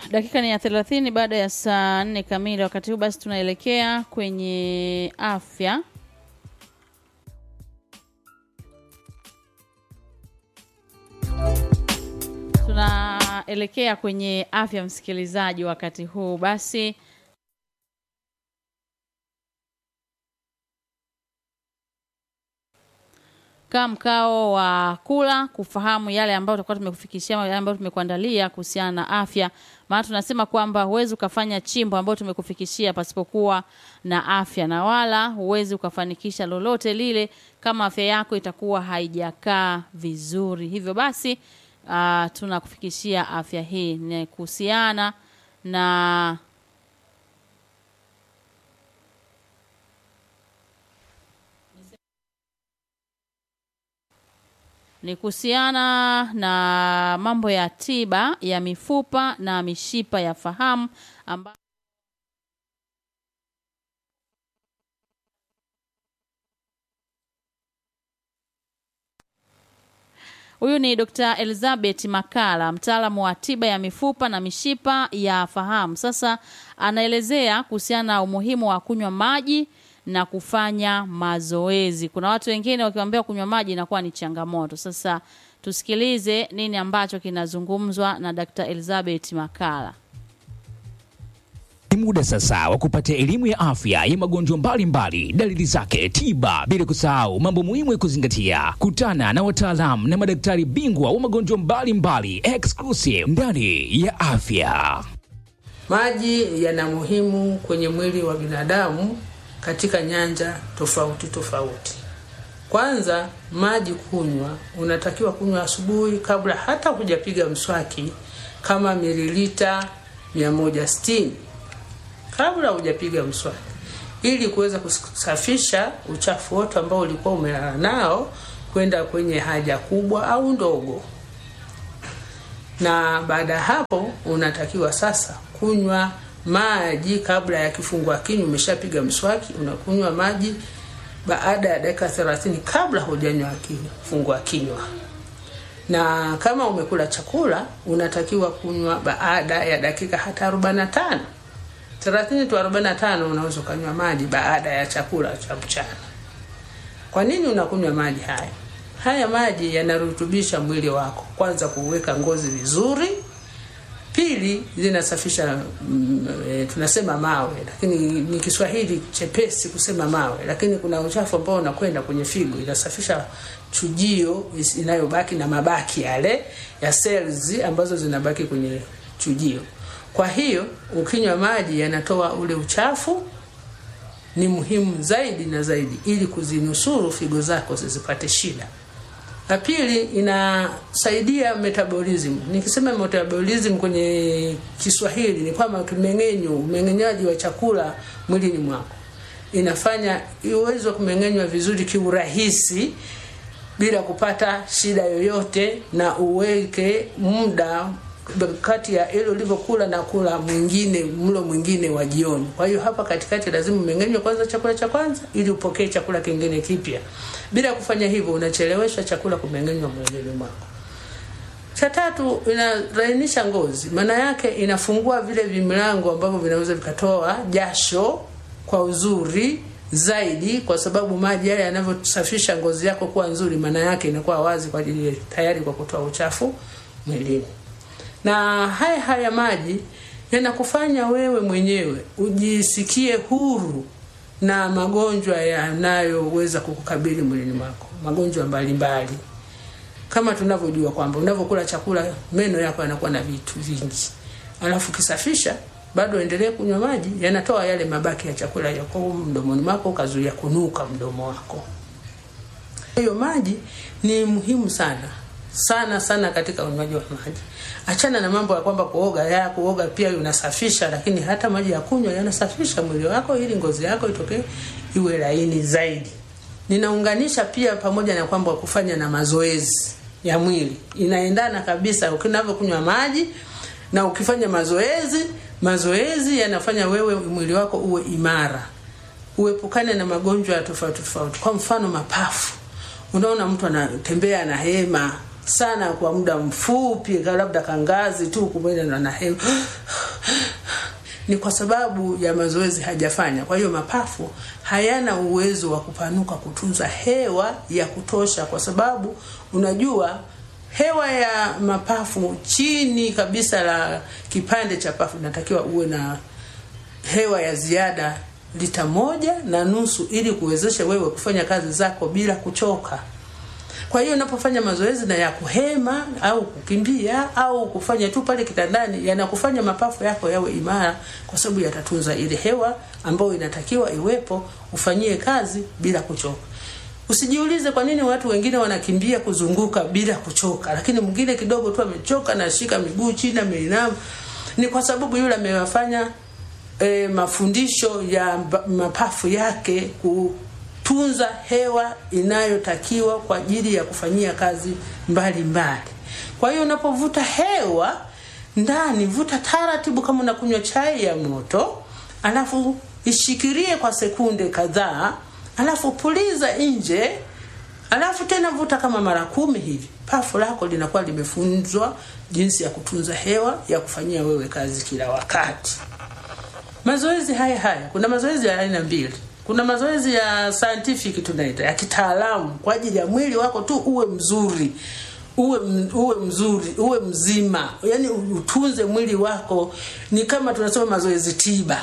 dakika ni ya thelathini baada ya saa nne kamili. Wakati huu basi tunaelekea kwenye afya. Tunaelekea kwenye afya, msikilizaji. Wakati huu basi kaa mkao wa kula kufahamu yale ambayo tutakuwa tumekufikishia yale ambayo tumekuandalia kuhusiana na afya. Maana tunasema kwamba huwezi ukafanya chimbo ambayo tumekufikishia pasipokuwa na afya, na wala huwezi ukafanikisha lolote lile kama afya yako itakuwa haijakaa vizuri. Hivyo basi, uh, tunakufikishia afya hii ni kuhusiana na ni kuhusiana na mambo ya tiba ya mifupa na mishipa ya fahamu amba Huyu ni Dr. Elizabeth Makala, mtaalamu wa tiba ya mifupa na mishipa ya fahamu. Sasa anaelezea kuhusiana na umuhimu wa kunywa maji na kufanya mazoezi. Kuna watu wengine wakiwaambia kunywa maji inakuwa ni changamoto. Sasa tusikilize nini ambacho kinazungumzwa na Dr. Elizabeth Makala. Ni muda sasa wa kupata elimu ya afya ya magonjwa mbalimbali, dalili zake, tiba, bila kusahau mambo muhimu ya kuzingatia. Kutana na wataalamu na madaktari bingwa wa magonjwa mbalimbali exclusive ndani ya afya. Maji yana muhimu kwenye mwili wa binadamu katika nyanja tofauti tofauti. Kwanza, maji kunywa, unatakiwa kunywa asubuhi kabla hata hujapiga mswaki, kama mililita 160 kabla hujapiga mswaki, ili kuweza kusafisha uchafu wote ambao ulikuwa umelala nao kwenda kwenye haja kubwa au ndogo. Na baada ya hapo, unatakiwa sasa kunywa maji kabla ya kifungua kinywa. Umeshapiga mswaki, unakunywa maji baada ya dakika 30 kabla hujanywa kifungua kinywa. Na kama umekula chakula, unatakiwa kunywa baada ya dakika hata 45 30 tu 45, unaweza ukanywa maji baada ya chakula cha mchana. Kwa nini unakunywa maji haya? Haya maji yanarutubisha mwili wako, kwanza kuweka ngozi vizuri Pili, zinasafisha mm, e, tunasema mawe, lakini ni Kiswahili chepesi kusema mawe, lakini kuna uchafu ambao unakwenda kwenye figo, inasafisha chujio inayobaki na mabaki yale ya cells ambazo zinabaki kwenye chujio. Kwa hiyo ukinywa maji yanatoa ule uchafu, ni muhimu zaidi na zaidi, ili kuzinusuru figo zako zisipate shida. La pili inasaidia metabolism. Nikisema metabolism kwenye Kiswahili ni kwamba kimeng'enyo, umeng'enyaji wa chakula mwilini mwako, inafanya iweze kumeng'enywa vizuri kiurahisi bila kupata shida yoyote, na uweke muda kati ya ile ulivyokula na kula mwingine mlo mwingine wa jioni. Kwa hiyo hapa katikati lazima umeng'enywe kwanza chakula cha kwanza ili upokee chakula kingine kipya. Bila kufanya hivyo, unachelewesha chakula kumeng'enywa mwilini mwako. Cha tatu, inalainisha ngozi, maana yake inafungua vile vimilango ambavyo vinaweza vikatoa jasho kwa uzuri zaidi, kwa sababu maji yale yanavyosafisha ngozi yako kuwa nzuri, maana yake inakuwa wazi kwa ajili tayari kwa kutoa uchafu mwilini na haya haya maji yanakufanya wewe mwenyewe ujisikie huru na magonjwa yanayoweza kukukabili mwilini mwako, magonjwa mbalimbali. Kama tunavyojua kwamba unavyokula chakula meno yako yanakuwa na vitu vingi, alafu kisafisha bado endelee kunywa maji, yanatoa yale mabaki ya chakula yako mdomoni mwako, ukazuia kunuka mdomo wako. Hiyo maji ni muhimu sana sana sana katika unywaji wa maji. Achana na mambo ya kwamba kuoga, ya kuoga pia unasafisha, lakini hata maji ya kunywa yanasafisha mwili wako ili ngozi yako itoke iwe laini zaidi. Ninaunganisha pia pamoja na kwamba kufanya na mazoezi ya mwili inaendana kabisa, ukinavyokunywa maji na ukifanya mazoezi. Mazoezi yanafanya wewe mwili wako uwe imara, uepukane na magonjwa ya tofauti tofauti, kwa mfano mapafu. Unaona mtu anatembea na hema sana kwa muda mfupi labda kangazi tu kumwenda na hewa ni kwa sababu ya mazoezi hajafanya. Kwa hiyo mapafu hayana uwezo wa kupanuka kutunza hewa ya kutosha, kwa sababu unajua hewa ya mapafu chini kabisa la kipande cha pafu inatakiwa uwe na hewa ya ziada lita moja na nusu ili kuwezesha wewe kufanya kazi zako bila kuchoka. Kwa hiyo unapofanya mazoezi na ya kuhema au kukimbia au kufanya tu pale kitandani, yanakufanya mapafu yako yawe imara, kwa sababu yatatunza ile hewa ambayo inatakiwa iwepo, ufanyie kazi bila kuchoka. Usijiulize kwa nini watu wengine wanakimbia kuzunguka bila kuchoka, lakini mwingine kidogo tu amechoka na shika miguu chini, ameinama. Ni kwa sababu yule amewafanya e, mafundisho ya mapafu yake ku tunza hewa inayotakiwa kwa ajili ya kufanyia kazi mbalimbali mbali. Kwa hiyo unapovuta hewa ndani, vuta taratibu kama unakunywa chai ya moto, alafu ishikirie kwa sekunde kadhaa, alafu puliza nje, alafu tena vuta kama mara kumi hivi. Pafu lako linakuwa limefunzwa jinsi ya kutunza hewa ya kufanyia wewe kazi kila wakati. Mazoezi haya haya, kuna mazoezi ya aina mbili kuna mazoezi ya scientific tunaita ya kitaalamu kwa ajili ya mwili wako tu uwe mzuri uwe uwe mzuri uwe mzima yani utunze mwili wako ni kama tunasema mazoezi tiba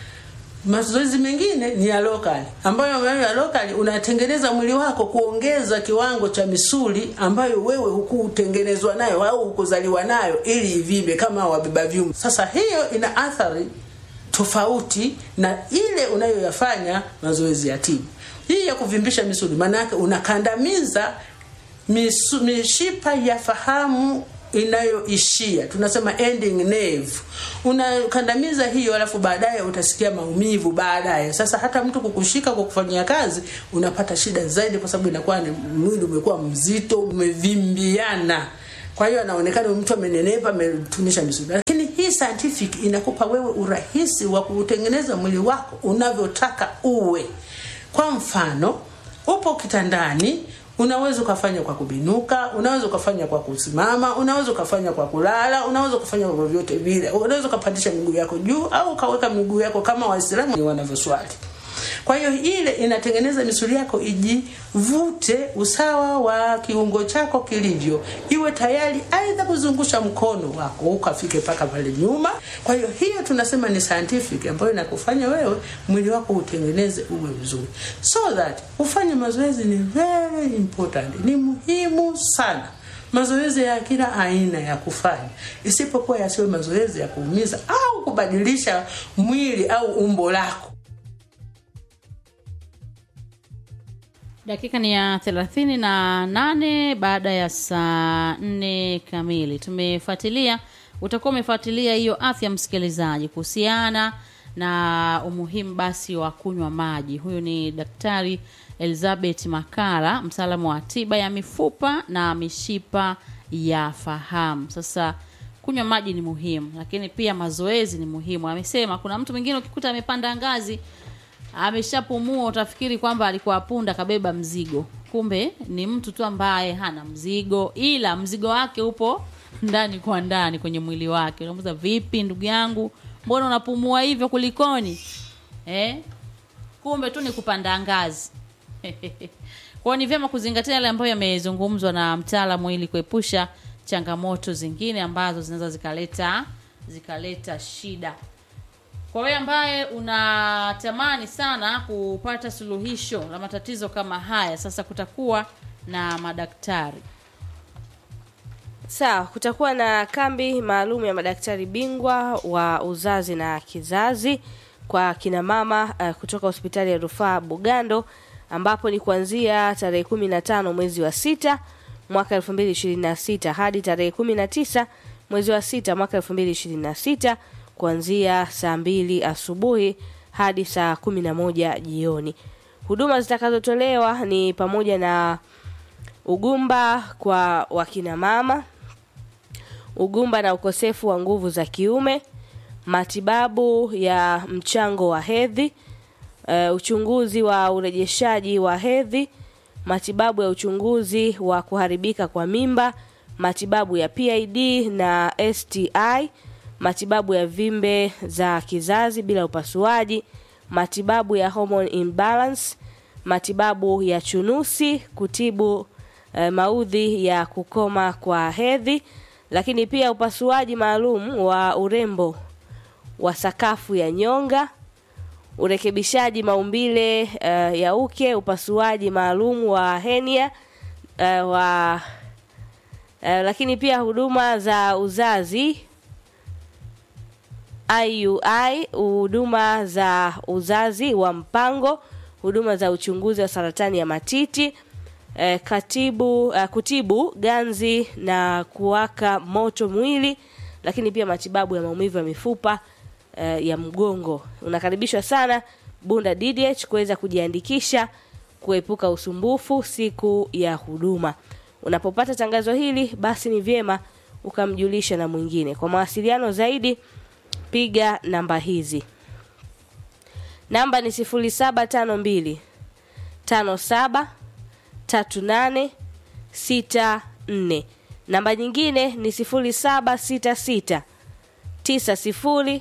mazoezi mengine ni ya lokali ambayo ya lokali unatengeneza mwili wako kuongeza kiwango cha misuli ambayo wewe hukutengenezwa nayo au hukuzaliwa nayo ili ivimbe kama wabeba vyuma sasa hiyo ina athari tofauti na ile unayoyafanya mazoezi ya tiba. Hii ya kuvimbisha misuli, maana yake unakandamiza misu, mishipa ya fahamu inayoishia, tunasema ending nerve. Unakandamiza hiyo, alafu baadaye utasikia maumivu baadaye. Sasa hata mtu kukushika kwa kufanyia kazi unapata shida zaidi, kwa sababu inakuwa ni mwili umekuwa mzito, umevimbiana kwa hiyo anaonekana mtu amenenepa, ametunisha misuli. Lakini hii scientific inakupa wewe urahisi wa kutengeneza mwili wako unavyotaka uwe. Kwa mfano, upo kitandani, unaweza ukafanya kwa kubinuka, unaweza ukafanya kwa kusimama, unaweza ukafanya kwa kulala, unaweza ukafanya kwa vyovyote vile. Unaweza ukapandisha miguu yako juu au ukaweka miguu yako kama Waislamu wanavyoswali. Kwa hiyo ile inatengeneza misuli yako ijivute usawa wa kiungo chako kilivyo, iwe tayari aidha kuzungusha mkono wako ukafike mpaka pale nyuma. Kwa hiyo hiyo tunasema ni scientific, ambayo inakufanya wewe mwili wako utengeneze uwe mzuri, so that ufanye mazoezi. Ni very important, ni muhimu sana mazoezi ya kila aina ya kufanya, isipokuwa yasiwe mazoezi ya kuumiza au kubadilisha mwili au umbo lako. Dakika ni ya thelathini na nane baada ya saa nne kamili. Tumefuatilia, utakuwa umefuatilia hiyo afya msikilizaji, kuhusiana na umuhimu basi wa kunywa maji. Huyu ni Daktari Elizabeth Makala, mtaalamu wa tiba ya mifupa na mishipa ya fahamu. Sasa kunywa maji ni muhimu, lakini pia mazoezi ni muhimu. Amesema kuna mtu mwingine ukikuta amepanda ngazi ameshapumua utafikiri kwamba alikuwa punda kabeba mzigo, kumbe ni mtu tu ambaye hana mzigo, ila mzigo wake upo ndani kwa ndani kwenye mwili wake. Unamuuliza, vipi ndugu yangu, mbona unapumua hivyo, kulikoni? Eh, kumbe tu ni kupanda ngazi. Kwa ni vyema kuzingatia yale ambayo yamezungumzwa na mtaalamu ili kuepusha changamoto zingine ambazo zinaweza zikaleta zikaleta shida. Kwa wewe ambaye unatamani sana kupata suluhisho la matatizo kama haya, sasa kutakuwa na madaktari. Sawa, kutakuwa na kambi maalum ya madaktari bingwa wa uzazi na kizazi kwa kina mama uh, kutoka hospitali ya rufaa Bugando ambapo ni kuanzia tarehe kumi na tano mwezi wa sita mwaka elfu mbili ishirini na sita hadi tarehe kumi na tisa mwezi wa sita mwaka elfu mbili ishirini na sita kuanzia saa mbili asubuhi hadi saa kumi na moja jioni. Huduma zitakazotolewa ni pamoja na ugumba kwa wakina mama, ugumba na ukosefu wa nguvu za kiume, matibabu ya mchango wa hedhi, uh, uchunguzi wa urejeshaji wa hedhi, matibabu ya uchunguzi wa kuharibika kwa mimba matibabu ya PID na STI, matibabu ya vimbe za kizazi bila upasuaji, matibabu ya hormone imbalance, matibabu ya chunusi, kutibu eh, maudhi ya kukoma kwa hedhi, lakini pia upasuaji maalum wa urembo wa sakafu ya nyonga, urekebishaji maumbile uh, ya uke, upasuaji maalum wa henia uh, wa uh, lakini pia huduma za uzazi IUI, huduma za uzazi wa mpango, huduma za uchunguzi wa saratani ya matiti, eh, katibu uh, kutibu ganzi na kuwaka moto mwili, lakini pia matibabu ya maumivu ya mifupa uh, ya mgongo. Unakaribishwa sana Bunda DDH kuweza kujiandikisha kuepuka usumbufu siku ya huduma. Unapopata tangazo hili, basi ni vyema ukamjulisha na mwingine. Kwa mawasiliano zaidi, piga namba hizi. Namba ni 0752 57 38 64. Namba nyingine ni 0766 90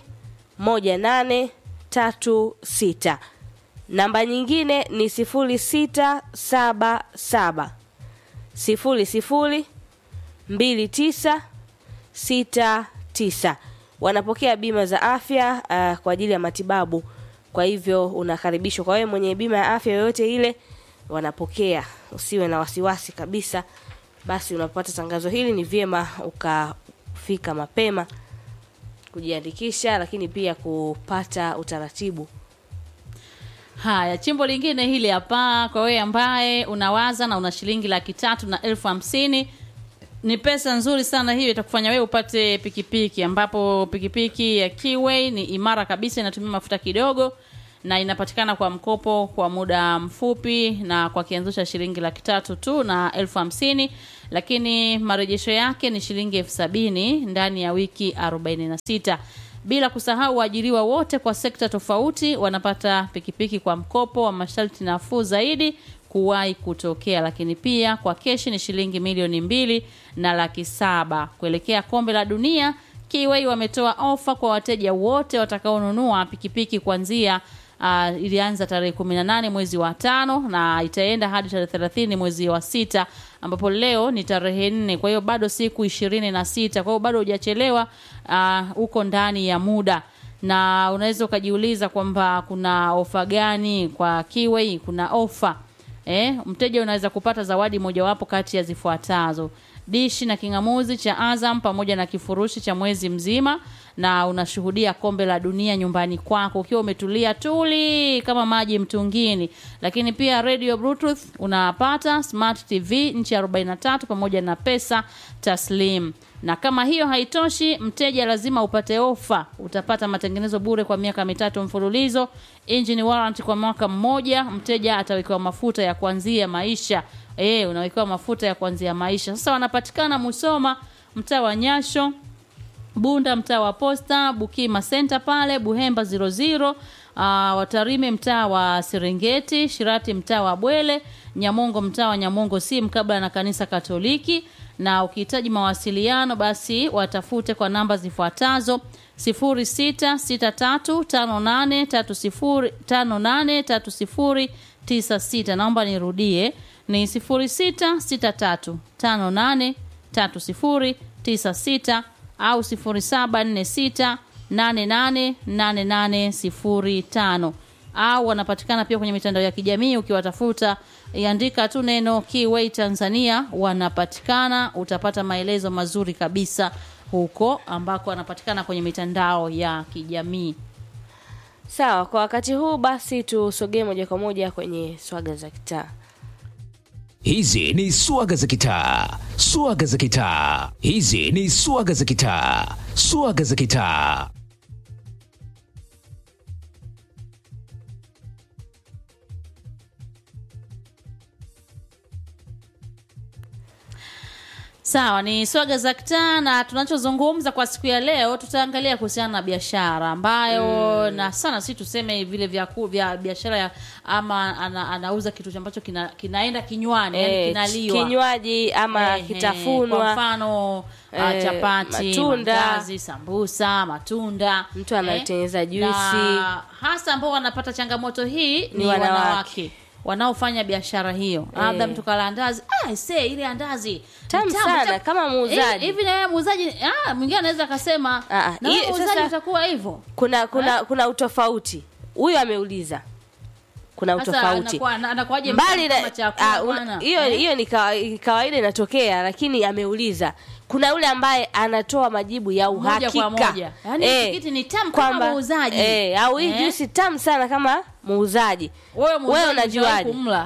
1836. Namba nyingine ni 0677 00 2969. Wanapokea bima za afya uh, kwa ajili ya matibabu. Kwa hivyo unakaribishwa. Kwa wewe mwenye bima ya afya yoyote ile, wanapokea. Usiwe na wasiwasi kabisa. Basi unapopata tangazo hili, ni vyema ukafika mapema kujiandikisha, lakini pia kupata utaratibu. Haya, chimbo lingine hili hapa, kwa wewe ambaye unawaza na una shilingi laki tatu na elfu hamsini ni pesa nzuri sana hiyo, itakufanya wewe upate pikipiki, ambapo pikipiki ya Kiway ni imara kabisa, inatumia mafuta kidogo na inapatikana kwa mkopo kwa muda mfupi na kwa kianzo cha shilingi laki tatu tu na elfu hamsini lakini marejesho yake ni shilingi elfu sabini ndani ya wiki 46 bila kusahau waajiriwa wote kwa sekta tofauti wanapata pikipiki kwa mkopo wa masharti nafuu zaidi kuwahi kutokea lakini pia kwa keshi ni shilingi milioni mbili na laki saba kuelekea kombe la dunia Kiwei wametoa ofa kwa wateja wote watakaonunua pikipiki kuanzia uh, ilianza tarehe 18 mwezi wa tano na itaenda hadi tarehe 30 mwezi wa sita ambapo leo ni tarehe nne kwa hiyo bado siku ishirini na sita kwa hiyo bado hujachelewa huko uh, ndani ya muda na unaweza ukajiuliza kwamba kuna ofa gani kwa Kiwei kuna ofa eh, mteja unaweza kupata zawadi mojawapo kati ya zifuatazo dishi na kingamuzi cha Azam pamoja na kifurushi cha mwezi mzima na unashuhudia kombe la dunia nyumbani kwako ukiwa umetulia tuli kama maji mtungini lakini pia radio bluetooth unapata smart tv nchi 43 pamoja na pesa taslim na kama hiyo haitoshi mteja lazima upate ofa utapata matengenezo bure kwa miaka mitatu mfululizo engine warranty kwa mwaka mmoja mteja atawekewa mafuta ya kuanzia maisha e, unawekewa mafuta ya kuanzia maisha sasa wanapatikana musoma mtaa wa nyasho Bunda mtaa wa Posta, Bukima Center pale, Buhemba 00, uh, Watarime mtaa wa Serengeti, Shirati mtaa wa Bwele, Nyamongo mtaa wa Nyamongo si mkabla na kanisa Katoliki na ukihitaji mawasiliano basi watafute kwa namba zifuatazo 0663583096 naomba nirudie ni 0663583096 au 0746888805 au wanapatikana pia kwenye mitandao ya kijamii ukiwatafuta iandika tu neno Kiway Tanzania wanapatikana utapata maelezo mazuri kabisa huko ambako wanapatikana kwenye mitandao ya kijamii Sawa, kwa wakati huu basi tusogee moja kwa moja kwenye swaga za kitaa. Hizi ni swaga za kitaa, swaga za kitaa. Hizi ni swaga za kitaa, swaga za kitaa. Sawa, ni swaga za kitaa, na tunachozungumza kwa siku ya leo tutaangalia kuhusiana na biashara ambayo na sana si tuseme vile vya ku- vya biashara ya ama ana, anauza kitu ambacho kina, kinaenda kinywani yani Eh, kinaliwa kinywaji ama Eh, eh, kwa kitafunwa mfano ah, Eh, chapati, matunda. mandazi, sambusa, matunda. Mtu anatengeneza juisi. Na hasa ambao wanapata changamoto hii ni, wanawake. wanawake. wanaofanya biashara hiyo. Labda Eh. mtu kala andazi, ah see ile andazi ni Tamu sana, kama muuzaji. Eh, Hivi na wewe muuzaji, ah mwingine anaweza akasema Ah, ah, na wewe hii- muuzaji sasa- utakuwa hivyo. kuna kuna kuna utofauti huyu ameuliza kuna Sasa utofauti anakuwa- ana- anakuwaje mbali mtamu na kama chakula ah, una- bwana? hiyo Eh? hiyo ni kawa- kawaida inatokea lakini ameuliza kuna yule ambaye anatoa majibu ya Moja uhakika kwa moja. Yaani tikiti ni tamu kama kwamba, muuzaji. eh, au hii Eh? juisi tamu sana kama muuzaji Wewe wewe muuzaji unajuaje hujawahi kumla.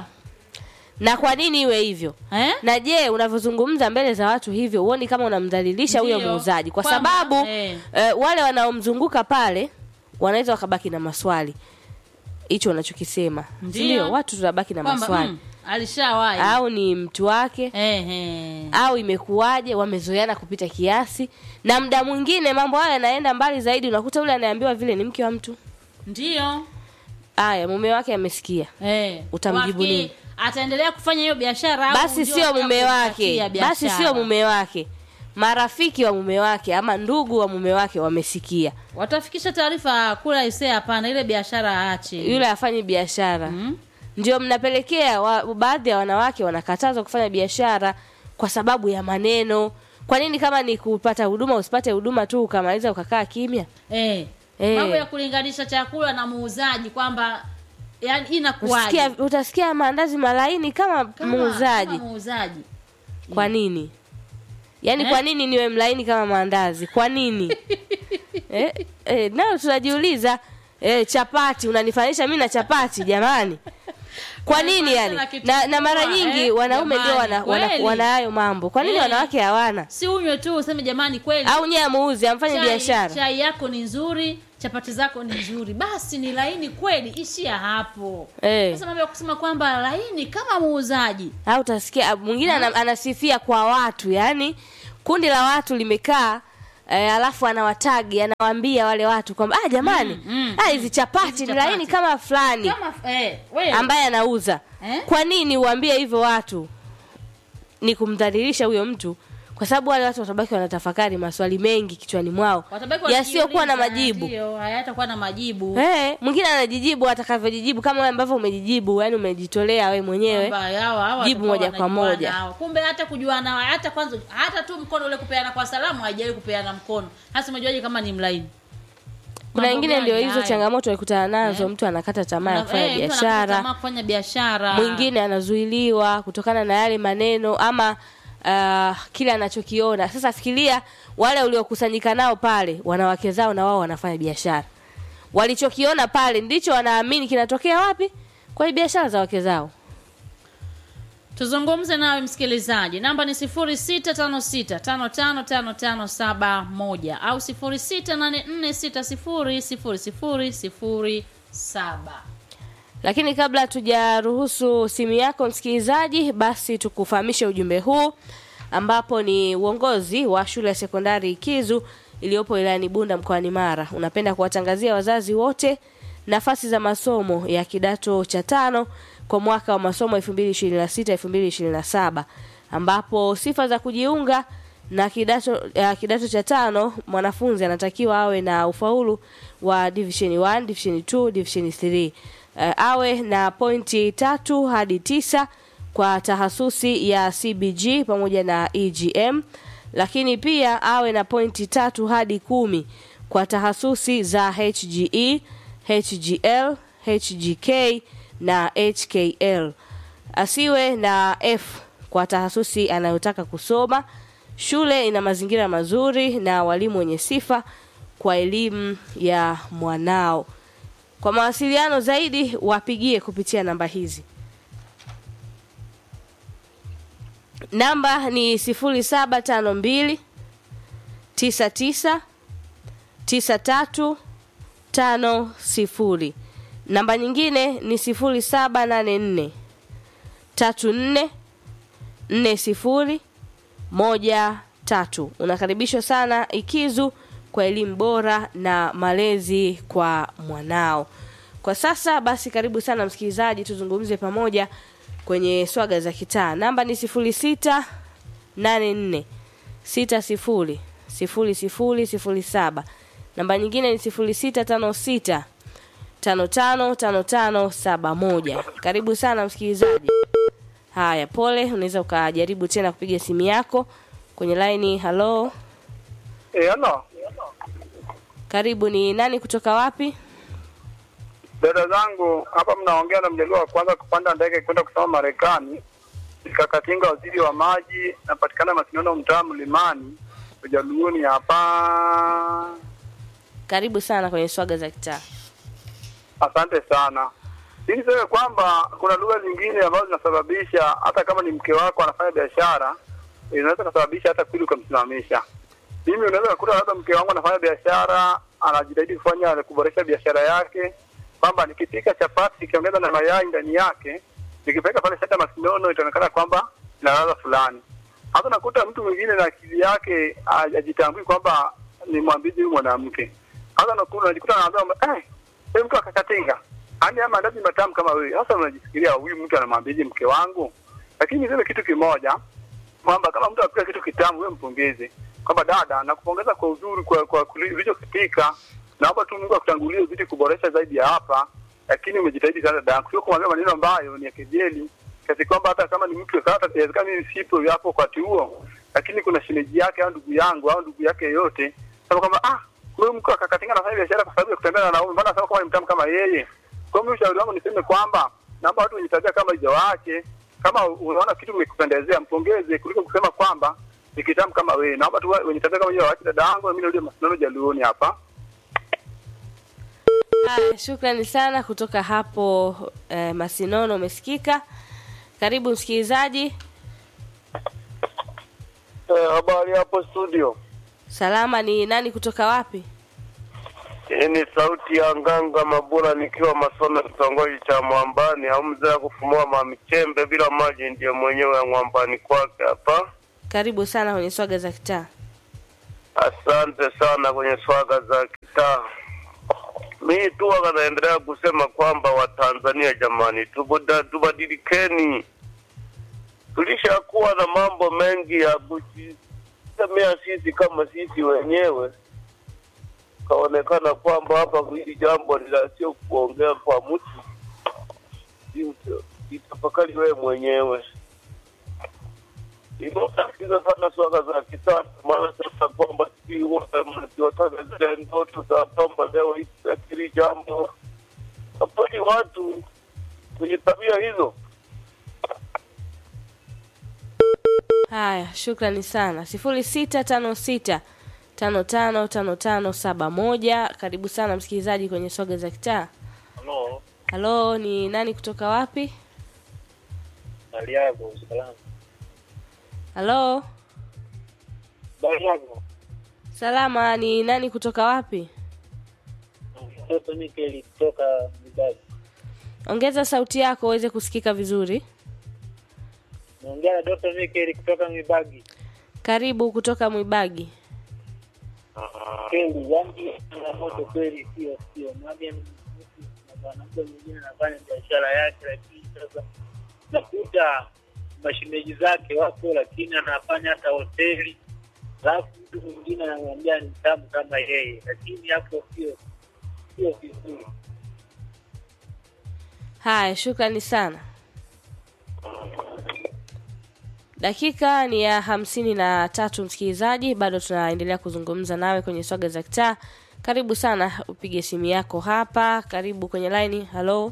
na kwa nini iwe hivyo Eh? na je unavyozungumza mbele za watu hivyo huoni kama unamdhalilisha huyo Ndiyo. muuzaji kwa Kwamba, sababu eh. eh, wale wanaomzunguka pale wanaweza wakabaki na maswali hicho unachokisema Ndiyo. ndio watu tunabaki na Kwamba maswali mm, alishawahi. au ni mtu wake Eh, eh. au imekuwaje wamezoeana kupita kiasi na muda mwingine mambo hayo yanaenda mbali zaidi unakuta ule anaambiwa vile ni mke wa mtu Ndio. aya mume wake amesikia Eh. Utamjibu Wafikiri nini? Ataendelea kufanya hiyo biashara au basi ndio sio ataka mume wake kumpatia basi biashara? sio mume wake marafiki wa mume wake ama ndugu wa mume wake wamesikia Watafikisha taarifa kula isee hapana ile biashara aache. yule afanye biashara Mm. ndio mnapelekea wa, baadhi ya wanawake wanakatazwa kufanya biashara kwa sababu ya maneno kwa nini kama ni kupata huduma usipate huduma tu ukamaliza ukakaa kimya Eh. Eh. Mambo ya kulinganisha chakula na muuzaji kwamba yani inakuwaje? utasikia, utasikia maandazi malaini kama, Kama- muuzaji Kama muuzaji. kwa nini yaani Eh? kwa nini niwe mlaini kama maandazi kwa nini eh, eh, nayo tunajiuliza eh, chapati unanifanisha mi na chapati jamani kwa nini Unanifanisha yani na kitu na, na mara kubwa, nyingi eh, wanaume ndio jamani, wana, wana, kweli. wana hayo mambo kwa nini Eh. wanawake hawana Si unywe tu useme jamani kweli. au nyie amuuzi amfanye chai- biashara Chai yako ni nzuri, chapati zako ni nzuri. Basi ni laini kweli, ishia hapo. Eh. Sasa mambo ya kusema kwamba laini kama muuzaji. au utasikia mwingine ana, anasifia kwa watu yani kundi la watu limekaa eh, alafu anawatagi anawaambia wale watu kwamba ah jamani Mm, mm, ah hizi chapati Hizi ni chapati. laini kama fulani Kama eh wewe ambaye anauza Eh? kwa nini uambie hivyo watu ni kumdhalilisha huyo mtu kwa sababu wale watu watabaki wanatafakari maswali mengi kichwani mwao watabaki yasiyokuwa na wakijiuliza, majibu Ndio, hayatakuwa na majibu. Eh, mwingine anajijibu atakavyojijibu kama wewe ambavyo umejijibu yani umejitolea wewe mwenyewe Kwamba hao- hao jibu watakuwa moja kwa wanajuana moja. hao. Kumbe hata kujuana hata kwanza hata tu mkono ule kupeana kwa salamu haijawahi kupeana mkono. Hasa umejuaje kama ni mlaini? kuna Mambo wengine gani ndio hizo haya? changamoto walikutana nazo Eh. mtu anakata tamaa ya Una- kufanya eh, mtu anakata biashara tamaa kufanya biashara. mwingine anazuiliwa kutokana na yale maneno ama uh, kile anachokiona sasa fikiria wale uliokusanyika nao pale wanawake zao na wao wanafanya biashara walichokiona pale ndicho wanaamini kinatokea wapi kwenye biashara za wake zao Tuzungumze nawe msikilizaji. Namba ni 0656555571 au 0684600007. lakini kabla tujaruhusu simu yako msikilizaji basi tukufahamishe ujumbe huu ambapo ni uongozi wa shule ya sekondari ikizu iliyopo wilayani bunda mkoani mara unapenda kuwatangazia wazazi wote nafasi za masomo ya kidato cha tano kwa mwaka wa masomo 2026 2027 ambapo sifa za kujiunga na kidato uh, kidato cha tano mwanafunzi anatakiwa awe na ufaulu wa division 1 division 2 division 3 uh, awe na pointi tatu hadi tisa kwa tahasusi ya CBG pamoja na EGM lakini pia awe na pointi tatu hadi kumi kwa tahasusi za HGE, HGL, HGK na HKL. Asiwe na F kwa tahasusi anayotaka kusoma. Shule ina mazingira mazuri na walimu wenye sifa kwa elimu ya mwanao. Kwa mawasiliano zaidi wapigie kupitia namba hizi. Namba ni 0752 99 93 50. Namba nyingine ni 0784 34 40 moja tatu. Unakaribishwa sana Ikizu kwa elimu bora na malezi kwa mwanao. Kwa sasa basi, karibu sana msikilizaji, tuzungumze pamoja kwenye swaga za kitaa. Namba ni sifuri sita nane nne sita sifuri sifuri sifuri sifuri saba. Namba nyingine ni sifuri sita tano sita tano tano tano tano saba moja. Karibu sana msikilizaji. Haya, pole, unaweza ukajaribu tena kupiga simu yako kwenye laini. Halo, Eh, ano karibu. Ni nani kutoka wapi? dada zangu hapa, mnaongea na mjaliwa wa kwanza kupanda ndege kwenda kusoma Marekani. Kakatinga, waziri wa maji, napatikana Masinono, mtaa Mlimani, Ujaluoni hapa. Karibu sana kwenye swaga za kitaa. Asante sana. Ili niseme kwamba kuna lugha zingine ambazo zinasababisha hata kama ni mke wako anafanya biashara, inaweza kusababisha hata kweli ukamsimamisha. Mimi unaweza kukuta labda mke wangu anafanya biashara, anajitahidi kufanya kuboresha biashara yake, kwamba nikipika chapati nikiongeza na mayai ndani yake, nikipeleka pale shata Masinono, itaonekana kwamba ina ladha fulani. Hata nakuta mtu mwingine na akili yake hajitambui kwamba ni mwambizi huyu mwanamke. Hata nakuta unajikuta anaambia kwamba eh, wewe mtu akakatinga ani ama mandazi matamu kama wewe. Sasa unajifikiria huyu mtu anamwambieje mke wangu? Lakini niseme kitu kimoja kwamba kama mtu anapika kitu kitamu, wewe mpongeze kwamba dada, nakupongeza kwa uzuri kwa kwa kuli- ulichokipika. Naomba tu Mungu akutangulie uzidi kuboresha zaidi ya hapa, lakini umejitahidi sana dada, sio kumwambia maneno ambayo ni ya kejeli kiasi kwamba hata kama ni mtu hata inawezekana mimi sipo hapo wakati huo, lakini kuna shemeji yake au ndugu yangu au ndugu yake yoyote sema kwamba ah, huyu mtu akakatinga anafanya biashara kwa sababu ya kutembea na wanaume, mbona sasa kama ni mtamu kama yeye? Kwa hiyo ushauri wangu niseme kwamba naomba watu wenye tabia kama hizo waache. Kama unaona kitu kimekupendezea, mpongeze kuliko kusema kwamba ni kitamu kama wewe. Naomba tu wenye tabia kama hiyo waache. Dada yangu mimi ndio Masinono Jaluoni hapa. Haya, shukrani sana kutoka hapo eh, Masinono, umesikika. Karibu msikilizaji. Eh, habari hapo studio. Salama, ni nani kutoka wapi? Hii ni sauti ya Nganga Mabula nikiwa Masono, kitongoji cha Mwambani. Au mzee wa kufumua mamichembe bila maji ndiye mwenyewe ya Mwambani kwake hapa. Karibu sana kwenye swaga za kitaa. Asante sana kwenye swaga za kitaa. Mi tu wanaendelea kusema kwamba Watanzania jamani, tubuda- tubadilikeni. Tulishakuwa na mambo mengi ya kujisemea sisi kama sisi wenyewe, kaonekana kwamba hapa hili jambo ni la sio kuongea kwa mtu, Jita- jitafakari wewe mwenyewe. Inatatiza sana swala za kisasa, maana sasa kwamba sijui wote mnaziotaka zile ndoto za kwamba leo hili jambo kaponi watu kwenye tabia hizo. Haya, shukrani sana. sifuri sita tano sita tano tano tano tano saba moja. Karibu sana msikilizaji kwenye swaga za kitaa. Halo, Halo, ni nani kutoka wapi? hali yako salama? Halo, Habari yako? salama. Ni nani kutoka wapi? Mtoto Mikeli kutoka Mibagi. Ongeza sauti yako uweze kusikika vizuri. Naongea na Dr. Mikeli kutoka Mibagi. Karibu kutoka Mwibagi. Kweli, yani changamoto kweli, sio sio. Mwambie ni mtu na mwanamke mwingine anafanya biashara yake, lakini sasa nakuta mashemeji zake wapo, lakini anafanya hata hoteli, alafu mtu mwingine anamwambia ni tamu kama yeye, lakini hapo sio sio vizuri. Haya, shukrani sana. Dakika ni ya hamsini na tatu msikilizaji, bado tunaendelea kuzungumza nawe kwenye swaga za kitaa. Karibu sana, upige simu yako hapa. Karibu kwenye laini. Halo,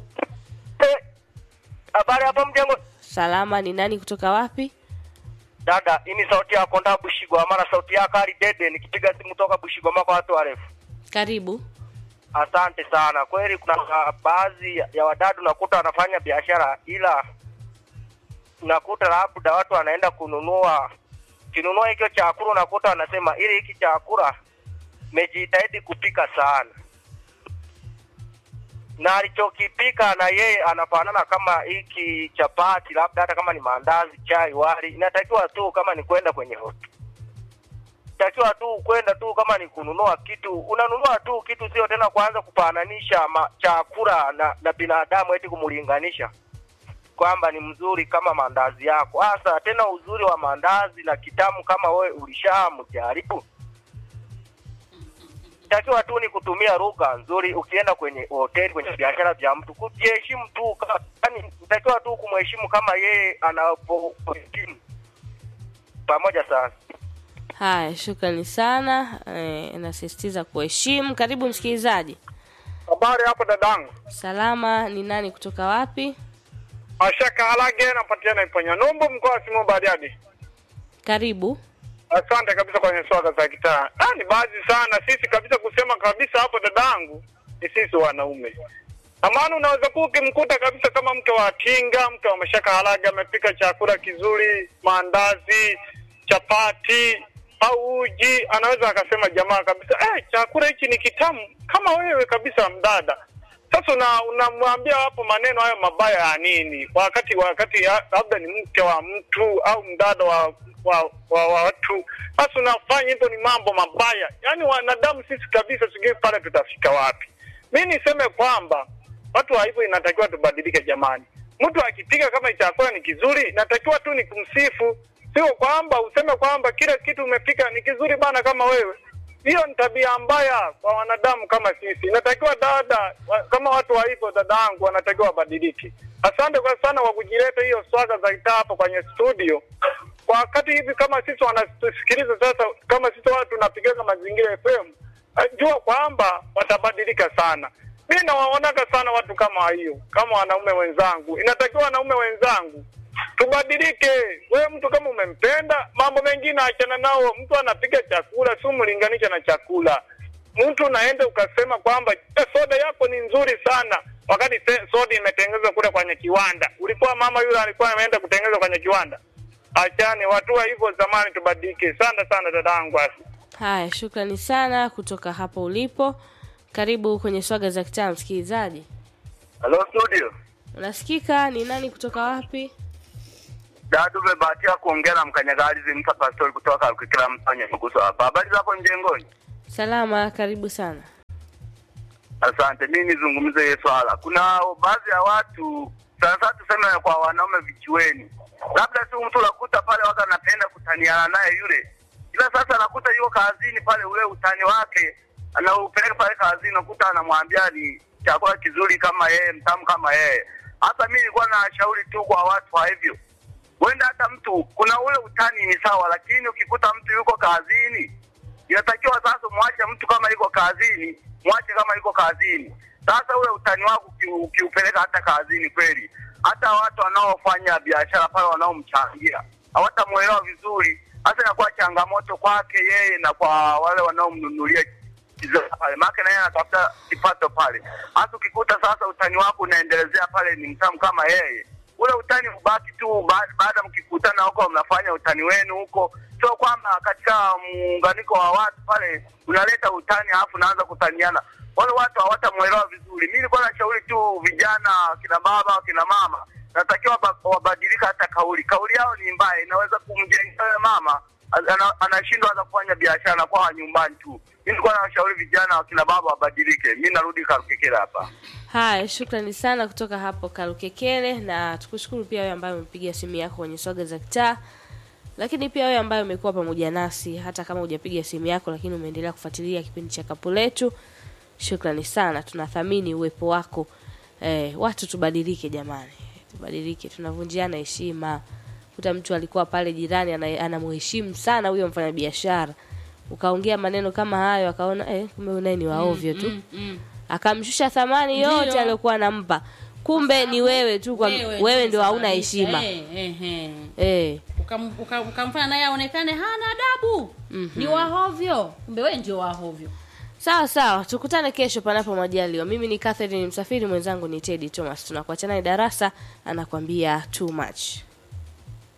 Habari hapo mjengo. salama. Ni nani kutoka wapi? Dada, hii ni sauti ya Konda Bushigwa, mara sauti yako Ali Dede nikipiga simu toka Bushigwa kwa watu warefu. Karibu. Asante sana. Kweli kuna uh, baadhi ya- ya wadadu nakuta wanafanya biashara, ila unakuta labda watu wanaenda kununua kinunua hicho chakula, unakuta wanasema ili hiki chakula mejitahidi kupika sana. na alichokipika na yeye anafanana kama hiki chapati, labda hata kama ni maandazi, chai, wali, inatakiwa tu kama ni kwenda kwenye hoteli takiwa tu kwenda tu kama ni kununua kitu unanunua tu kitu, sio tena kuanza kufananisha ma- chakula na, na binadamu eti kumulinganisha kwamba ni mzuri kama maandazi yako. Hasa tena uzuri wa maandazi na kitamu kama we ulishamjaribu, takiwa tu ni kutumia lugha nzuri. Ukienda kwenye hoteli, kwenye biashara vya mtu, kujiheshimu tu, ka- yaani takiwa tu kumheshimu kama yeye anapoheshimu. Pamoja sana. Haya, shukrani sana. Eh, nasisitiza kuheshimu. Karibu msikilizaji. Habari hapo dadangu. Salama, ni nani kutoka wapi? Mashaka Halage napatikana Iponya Numbu mkoa wa Simiyu Bariadi. Karibu. Asante kabisa kwenye swaga za kitaa. Ah, ni baadhi sana sisi kabisa kusema kabisa hapo dadangu ni sisi wanaume. Amana unaweza kuwa ukimkuta kabisa kama mke wa Tinga, mke wa Mashaka Halage amepika chakula kizuri, maandazi, chapati au uji, anaweza akasema jamaa kabisa, eh, chakula hichi ni kitamu kama wewe kabisa mdada. Sasa una- unamwambia hapo maneno hayo mabaya ya nini? Wakati wakati ya- labda ni mke wa mtu au mdada wa wa, wa, wa watu. Sasa unafanya hivyo ni mambo mabaya. Yaani wanadamu sisi kabisa, sijui pale tutafika wapi. Mi niseme kwamba watu wa hivyo inatakiwa tubadilike jamani. Mtu akipika kama chakula ni kizuri, inatakiwa tu ni kumsifu, sio kwamba useme kwamba kila kitu umepika ni kizuri bana kama wewe. Hiyo ni tabia mbaya kwa wanadamu kama sisi. Inatakiwa dada wa, kama watu wa hivyo, dadangu, wanatakiwa wabadilike. Asante kwa sana kwa kujileta hiyo swaga za kitaa hapo kwenye studio. Kwa wakati hivi kama sisi wanatusikiliza sasa, kama sisi watu tunapigana mazingira FM, eh, jua kwamba watabadilika sana. Mi nawaonaga sana watu kama hiyo, kama wanaume wenzangu. Inatakiwa wanaume wenzangu tubadilike. Wewe mtu kama umempenda, mambo mengine achana nao. Mtu anapika chakula, si umlinganisha na chakula. Mtu unaenda ukasema kwamba "Eh, soda yako ni nzuri sana, wakati te- soda imetengenezwa kule kwenye kiwanda. Ulikuwa mama yule alikuwa ameenda kutengenezwa kwenye kiwanda. Achani watu wa hivyo zamani, tubadilike. Sana sana dadangu. Asi. Haya, shukrani sana kutoka hapo ulipo. Karibu kwenye swaga za kitaa, msikilizaji. Hello studio. Unasikika? Ni nani kutoka wapi? Dadu umebahatika kuongea na mkanyagalizi mta pastori kutoka Kikila Msanya Mguso hapa. Habari za hapo mjengoni? Salama, karibu sana. Asante. Mimi nizungumze hiyo swala. Kuna baadhi ya watu sana sana tuseme kwa wanaume vichiweni, labda tu mtu unakuta pale waka anapenda kutaniana naye yule, ila sasa anakuta yuko kazini pale, ule utani wake anaupeleka pale kazini, nakuta anamwambia ni chakula kizuri kama yeye, mtamu kama yeye. Hata mimi nilikuwa nashauri tu kwa watu wa hivyo huenda hata mtu kuna ule utani ni sawa, lakini ukikuta mtu yuko kazini, inatakiwa sasa mwache mtu kama yuko kazini, mwache kama yuko kazini. Sasa ule utani wako uki- ukiupeleka hata kazini, kweli hata watu wanaofanya biashara pale wanaomchangia hawatamuelewa vizuri, hasa inakuwa changamoto kwake yeye na kwa wale wanaomnunulia bidhaa pale, maana naye anatafuta kipato pale. Hasa ukikuta sasa utani wako unaendelezea pale, ni mtamu kama yeye ule utani ubaki tu ba- baada mkikutana huko mnafanya utani wenu huko, sio kwamba katika muunganiko wa watu pale unaleta utani alafu naanza kutaniana. Wale watu hawatamwelewa vizuri. Mimi nilikuwa nashauri tu vijana, kina baba, kina mama, natakiwa ba- wabadilika hata kauli. Kauli yao ni mbaya, inaweza kumjenga yule mama ana- anashindwa hata kufanya biashara, anakuwa nyumbani tu. Mimi nilikuwa nawashauri vijana, wakina baba wabadilike. Mimi narudi Karukekera hapa. Haya, shukrani sana kutoka hapo Kalukekele, na tukushukuru pia wewe ambaye umepiga simu yako kwenye swaga za kitaa, lakini pia wewe ambaye umekuwa pamoja nasi hata kama hujapiga simu yako, lakini umeendelea kufuatilia kipindi cha kapu letu. Shukrani sana, tunathamini uwepo wako. Eh, watu tubadilike jamani, tubadilike, tunavunjiana heshima. Kuta mtu alikuwa pale jirani ana- anamheshimu sana huyo mfanyabiashara, ukaongea maneno kama hayo, akaona eh, kumbe unaye ni waovyo tu Mm, mm. akamshusha thamani Ndiyo. yote aliyokuwa anampa kumbe ni wewe tu kwa wewe, ndio hauna heshima Eh, eh, eh. eh. Ukam- uka- ukamfanya naye aonekane hana adabu ni wahovyo kumbe wewe ndio wahovyo sawa sawa tukutane kesho panapo majaliwa mimi ni Catherine msafiri mwenzangu ni Teddy Thomas tunakuacha naye darasa anakwambia too much